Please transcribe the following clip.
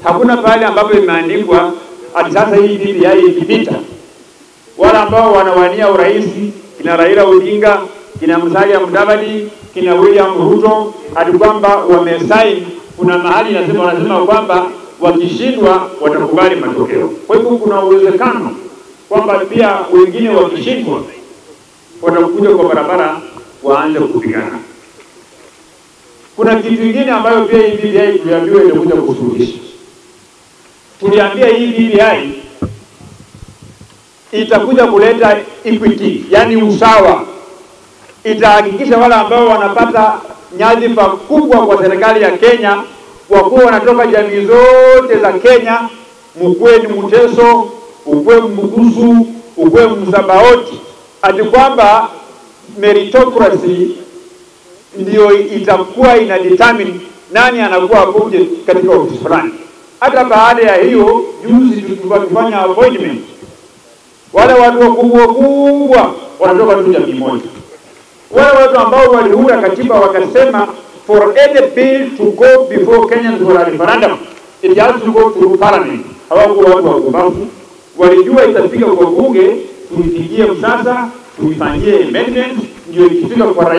Hakuna pale ambapo imeandikwa ati sasa hii BBI ikipita, wale ambao wanawania urais kina Raila Odinga, kina Musalia Mudavadi, kina William Ruto, ati kwamba wamesaini, kuna mahali inasema wanasema kwamba wakishindwa watakubali matokeo. Kwa hivyo kuna uwezekano kwamba pia wengine wakishindwa watakuja kwa barabara waanze kupigana. Kuna kitu kingine ambayo pia hii BBI tuliambiwa itakuja kusuluhisha. Tuliambia hii BBI itakuja kuleta equity, yani usawa. Itahakikisha wale ambao wanapata nyadhifa kubwa kwa serikali ya Kenya wakuwa wanatoka jamii zote za Kenya, mkuwe ni Mteso, ukuwe Mbukusu, ukuwe Msabaoti, ati kwamba meritocracy ndio itakuwa ina determine nani anakuwa appointed katika ofisi fulani. Hata baada ya hiyo, juzi tulifanya appointment, wale watu wakubwa kubwa wanatoka tu jamii moja. Wale watu ambao waliunda katiba wakasema for any bill to go before Kenyans for a referendum it has to go through parliament. Hawakuwa watu wapumbavu, walijua itafika kwa bunge, tuipigie msasa, tuifanyie amendment, ndio ikifika kwa